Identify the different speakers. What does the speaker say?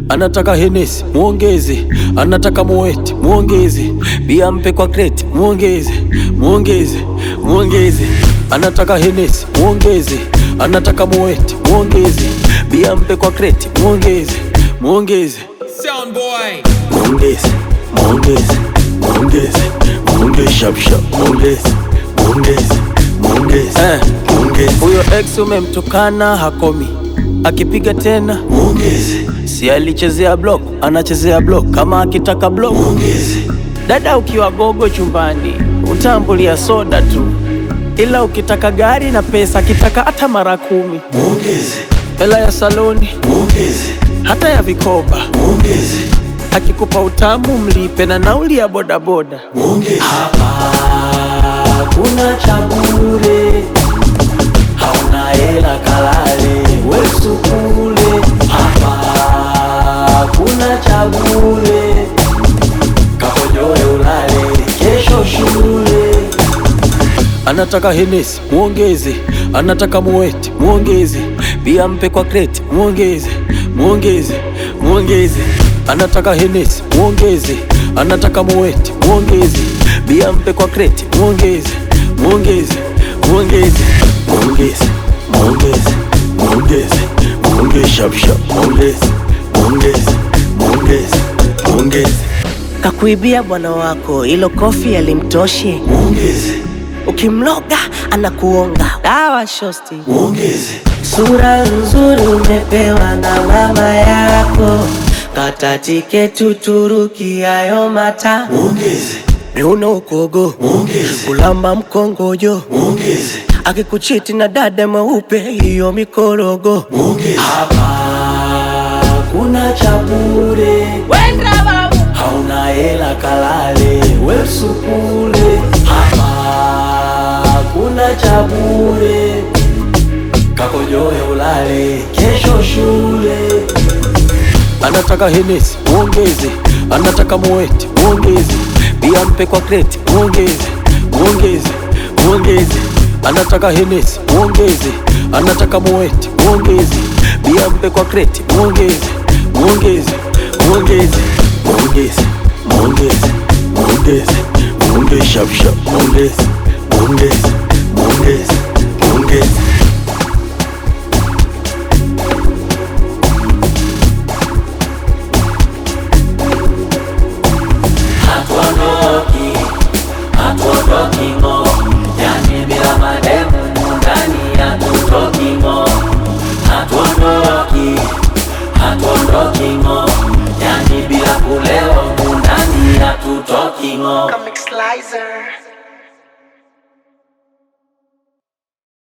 Speaker 1: anataka Henesi muongeze, anataka Moeti muongeze, bia mpe kwa kreti muongeze, muongeze, muongeze, anataka Henesi muongeze, anataka Moeti muongeze, bia mpe kwa kreti muongeze, muongeze,
Speaker 2: Sound boy.
Speaker 1: muongeze, muongeze, muongeze, muongeze, shap shap, muongeze, muongeze, muongeze, eh, muongeze. Huyo ex umemtukana hakomi, akipiga tena muongeze, si alichezea block, anachezea block, kama akitaka block muongeze. Dada ukiwa gogo chumbani utambulia soda tu, ila ukitaka gari na pesa, akitaka hata mara kumi muongeze, hela ya saloni muongeze, hata ya vikoba muongeze, akikupa utamu mlipe na nauli ya bodaboda muongeze. Hapa kuna cha bure, hauna hela kalale wesu kule. Hapa kuna cha bure, kahojoe ulale kesho shule. Anataka Henesi muongeze, anataka Moeti muongeze, bia mpe kwa kreti muongeze, muongeze, muongeze. Anataka Henesi muongeze, anataka Moeti muongeze, bia mpe kwa kreti muongeze, muongeze, muongeze, muongeze, muongeze, muongeze, muongeze, shap shap, muongeze, muongeze, muongeze, muongeze,
Speaker 3: Kakuibia bwana wako, ilo kofi alimtoshi.
Speaker 1: muongeze,
Speaker 3: Ukimloga anakuonga. Dawa shosti.
Speaker 1: muongeze.
Speaker 3: Sura nzuri umepewa na mama yako, kata tiketi Uturuki, hayo mata
Speaker 1: Muongeze,
Speaker 3: miuno ukogo,
Speaker 1: muongeze,
Speaker 3: kulamba mkongojo,
Speaker 1: muongeze,
Speaker 3: akikuchiti na dada mweupe, hiyo mikorogo.
Speaker 1: muongeze. Hapa kuna cha bure, hauna hela kalale wesu kule. Hapa kuna cha bure, kakojoe ulale kesho shule. Anataka Henesi muongeze, anataka Moeti muongeze, bia mpe kwa kreti muongeze, muongeze, muongeze. Anataka Henesi muongeze, anataka Moeti muongeze, bia mpe kwa kreti muongeze, muongeze, muongeze, muongeze, muongeze, muongeze, muongeze, shap shap, muongeze, muongeze, muongeze, muongeze. hatuondoki, hatuondoki ng'o, yani bila mademu ndani hatutoki ng'o, hatuondoki, hatuondoki ng'o, yani bila kulewa ndani hatutoki ng'o.
Speaker 4: Comic Slicer.